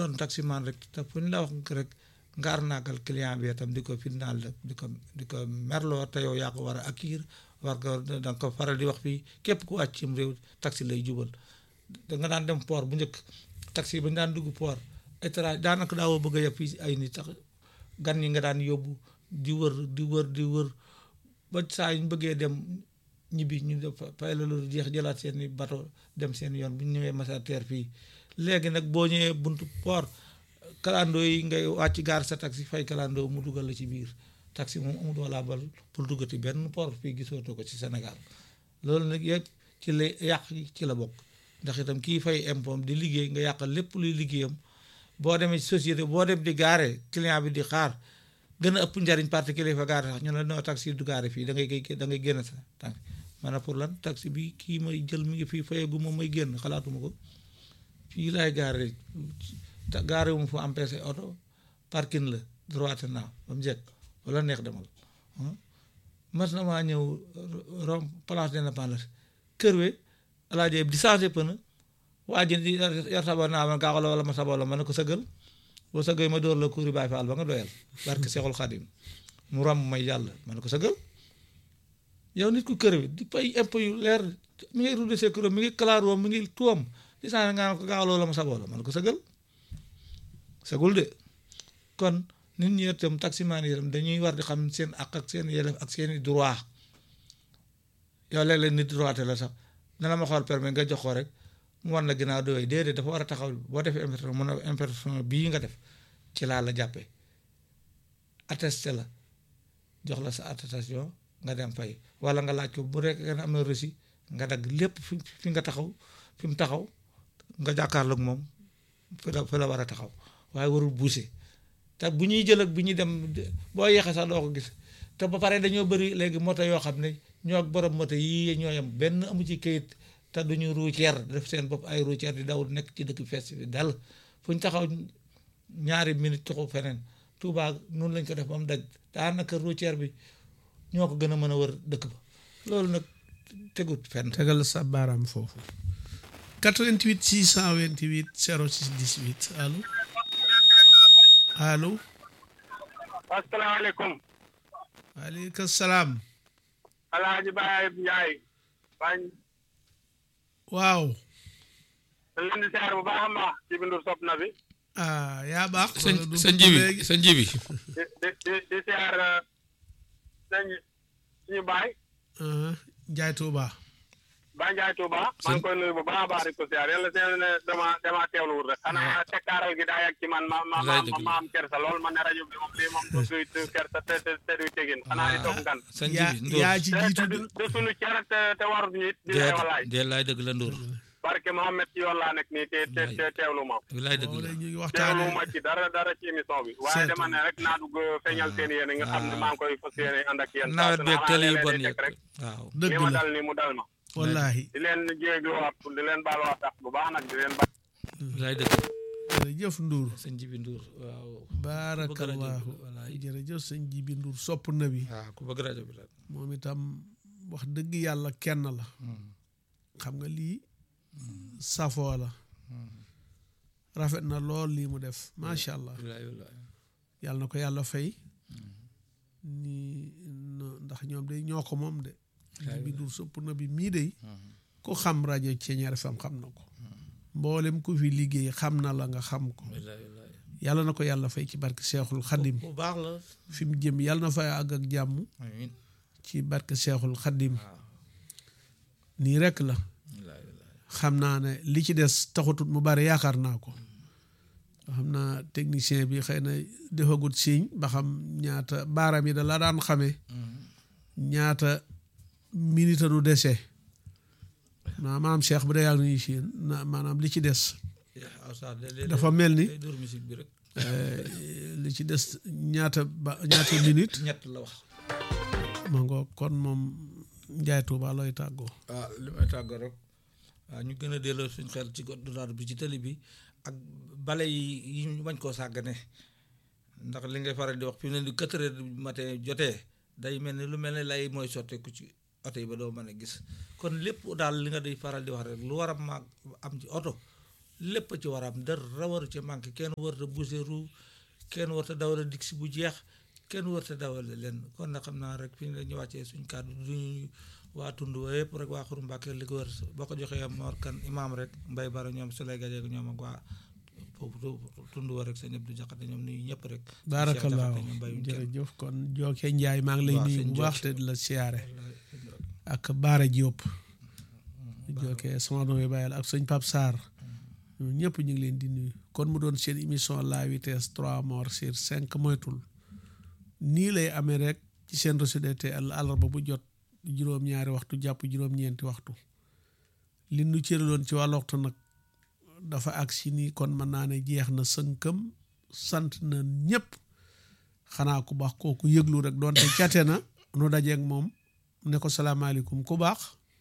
doon taximan rek te fu ñu la wax rek nga arnaakal client bi itam di ko fitnaal rek di ko di ko merloo te yow yaa ko war a acquérir war ko da nga ko faral di wax fii képp ku wàcc cim réew taxi lay jubal da nga daan dem port bu njëkk taxi ba ñu daan dugg port étranger daanaka daawoo bëgg a yeb fii ay nit sax gan yi nga daan yóbbu di wër di wër di wër ba saa yu ñu bëggee dem ñibbi ñu def fay la lu jeex jëlaat seen i bato dem seen yoon bu ñu ñëwee masa teer fii léegi nag boo ñëwee buntu port kalandoo yi ngay wàcc gaar sa taxi fay kalandoo mu dugal la ci biir taxi moom amul wala bal pour duggati benn port fii gisootoo ko ci Sénégal loolu nag yëpp ci la yàq ci la bokk ndax itam kii fay impôt di liggéey nga yàqal lépp luy liggéeyam boo demee ci société boo dem di gaare client bi di xaar gën a ëpp njariñ particulier fa gaare sax ñu ne non taxi du gaare fii da ngay da ngay génn sa taxi maanaam pour lan taxi bi kii may jël mi ngi fii fayeegu moom may génn xalaatuma ko fii laay gaare gaare wu mu fu empêché oto parking la droite naa ba mu jekk wala neex demal mas na maa ñëw rom place d'indépendance kër we alaaje di changé pneu waa ji di yar saba naa ma gaaxala wala ma saba la ma ne ko sëggal boo sëggee ma door la kuuri baay faal ba nga doyal barke Seexul Xadim mu romb may yàlla ma ne ko sëggal yow nit ku kër wi di fay impôt yu leer mi ngi route de sécurité mi ngi claro mi ngi tuwam di changé nga ne ko gaaxala wala ma saba la ma ne ko sëggal sëggul de kon nit ñi itam taximaan yi itam dañuy war di xam seen ak ak seen yelleef ak seen i droit yow léeg-léeg nit droité la sax dana ma xool permis nga jox ko rek mu war na ginnaaw doy déedéet dafa war a taxaw boo defee infraction mun a infraction bii nga def ci laa la jàppee attesté la jox la sa attestation nga dem fay wala nga laaj ko bu rek nga am na reçu nga dagg lépp fi fi nga taxaw fi mu taxaw nga jàkkaarloog moom fi la fi la war a taxaw waaye warul bouger te bu ñuy jël ak bu ñuy dem boo yeexee sax doo ko gis te ba pare dañoo bëri léegi moto yoo xam ne ñoo ak borom moto yii ñoo yem benn amu ci kayit te duñu routière def seen bopp ay routière di daw nekk ci dëkk fees bi dal fu ñu taxaw ñaari minute taxaw feneen Touba noonu lañ ko def ba mu daj daanaka routière bi ñoo ko gën a mën a wër dëkk ba loolu nag tegut fenn. tegal sa baaraam foofu 88 628 06 18 allo allo. asalaamaaleykum. waaleykum salaam. Alaaji Baye Ndiaye. bañ. waaw. da leen di siyaar bu baax a baax ci bindu sopp na bi. ah yaa baax. sa sa njibi sa njibi. di di di di siyaar sëñ suñu baay. Njaay Tuuba. Baye Ndiaye Touba. maa ngi koy nuyu bu baax a baax di ko siyaar yàlla seen ne dama dama teewlu wut rek. xanaa tekkaaral gi daa yàgg ci man ma ma ma ma am kersa lool man ne rajo bi moom lii moom du du kersa te te te du tegin xanaa di toog ngan. sa njibi Ndour yaa ci te jiitu te de. du suñu cer te te warut ñu it di lay walaay. dee laay dëgg la Ndour barke Mohamed ci yoon laa nekk nii te te te teewlu ma. laay dëgg moom la la ñu ngi teewlu waxtaanee ma ci dara dara ci émission bi. waaye Seetu. dama ne rek naa dugg feeñal seen yéene nga xam ne maa ngi koy fas yéene ànd ak yéen. nawet beeg teel yu bon yëpp yëpp rek. waaw dëgg li ma la dal ni mu dal ma. wallaahi di leen jéegluwaat di leen baal wax tax bu baax nag di leen baal. laay dëgg jërëjëf Ndour sa njibi Ndour waaw baarakallahu wallaay. jërëjëf sëñ Jibi Ndour sopp na bi waaw ku bëgg rajo bi la moom itam wax dëgg yàlla kenn la xam nga lii safoo la rafet na lool lii mu def macha allah wallaay wallaay yàlla na ko yàlla fay ni no- ndax ñoom de ñoo ko moom de Jibi Ndour sopp na bi mii de ku xam rajo Ceeñeer FM xam na ko mboolem ku fi liggéey xam na la nga xam ko wallaay wallaay yàlla na ko yàlla fay ci barke Seexul Xadim bu baax la fi mu jëm yàlla na fay àgg ak jàmm amiin ci barke Seexul Xadim waaw nii rek la wallaay wallaay xam naa ne li ci des taxutut mu bari yaakaar naa ko xam naa technicien bi xëy na defagut signe ba xam ñaata baaraam yi da la daan xamee ñaata minute nu dese naa maam Cheikh bu dee yàgg nañu si yéen na maanaam li ci des waaw sax de léeg-léeg dafa mel ni day dóor musique bi rek eh, li ci des ñaata ba ñaata minute ñett la wax ma nga kon moom Njaay Tuuba looy tàggoo waaw li may tàggoo rek waaw ñu gën a delloo suñ xel ci code de la route bi ci tali bi ak bale yi yi ñu bañ koo sàggane ndax li ngay faral di wax fi mu ne ni quatre heures du matin jotee day mel ni lu mel ne lay mooy sotteeku ci oto yi ba doo mën a gis kon lépp daal li nga di faral di wax rek lu war a maag am ci oto lépp ci war a am dara waru ci manqué kenn warut a bouger roue kenn warut a dawal dig si bu jeex kenn warut a dawal leen kon nag xam naa rek fi ñu la ñu wàccee suñ kàddu duñu waa tund wa yëpp rek waa Xuru Mbàkke li ko wër boo ko joxee Mor Kan imaam rek mbay bara ñoom Souley Gaje ñoom ak waa foofu tund wa rek sa ñëpp du jaxate ñoom nuyu ñëpp rek baarakallaahu jërëjëf kon Jooke Njaay maa ngi lay nuyu bu baax te di la siyaare ak Baara Diop Jooke sama doom yi bàyyil ak sëñ Pap Sarr ñoom ñëpp ñu ngi leen di nuyu kon mu doon seen émission la vitesse trois morts sur cinq moytul nii lay amee rek ci seen Rachid te àllarba bu jot juróom-ñaari waxtu jàpp juróom-ñeenti waxtu li nu cëraloon ci wàllu waxtu nag dafa agsi nii kon mën naa ne jeex na sënkam sant na ñëpp xanaa ku baax kooku yëglu rek doonte cate na nu dajeeg moom ne ko salaamaaleykum ku baax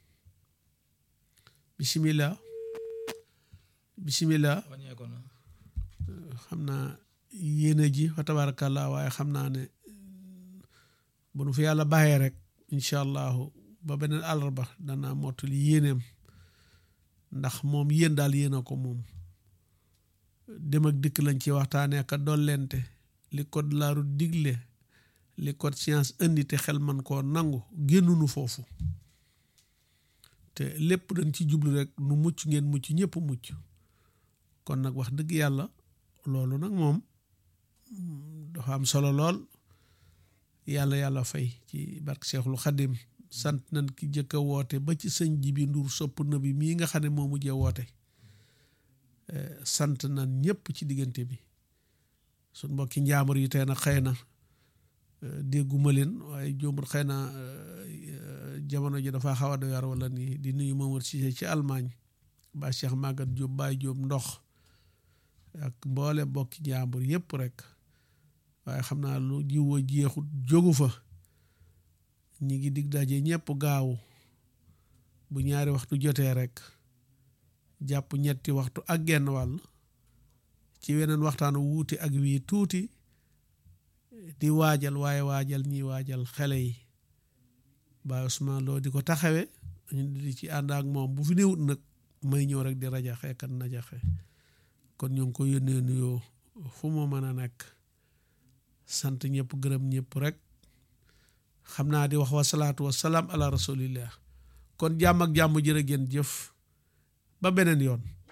bisimilah bisimilah xam naa yéene ji fa tabarakallah waaye xam naa ne bu nu fi yàlla bàyyee rek incha allahu ba beneen àllarba danaa mottali yéeneem ndax moom yéen daal yéen a ko moom dem ak dikk lañ ci waxtaanee ka dollente li code la route digle li code science indi te xel man koo nangu génnunu foofu te lépp dañ ci jublu rek nu mucc ngeen mucc ñëpp mucc kon nag wax dëgg yàlla loolu nag moom dafa am solo lool yàlla yàlla fay ci barke Seexul Xadim sant nañ ki jëkk a woote ba ci sëñ Jibi Nduur sopp na bi mii nga xam ne moo mujjee woote sant nañ ñëpp ci diggante bi suñ mbokki njaamur yi tey nag xëy na dégguma leen waaye jombul xëy na jamono ji dafa xaw a doy waar wala nii di nuyu Mamadou Cissé ci Allemagne ba Cheikh Magat Diop Baye Diop ndox ak mboole mbokki njaambur yëpp rek waaye xam naa lu jiwoo jeexut jógu fa ñi ngi dig daje ñëpp gaaw bu ñaari waxtu jotee rek jàpp ñetti waxtu ak genn wàll ci weneen waxtaan wuuti ak wii tuuti di waajal waaye waajal ñi waajal xale yi Baye Ousmane Lo di ko taxawe ñu di ci ànd ak moom bu fi néewut nag may ñëw rek di rajaxe kan najaxe kon ñu ngi ko yónnee nuyoo fu mu mën a nekk sant ñëpp gërëm ñëpp rek xam naa di wax wasalaatu wasalaam ala rasulillah kon jàmm ak jàmm jërë ngeen jëf ba beneen yoon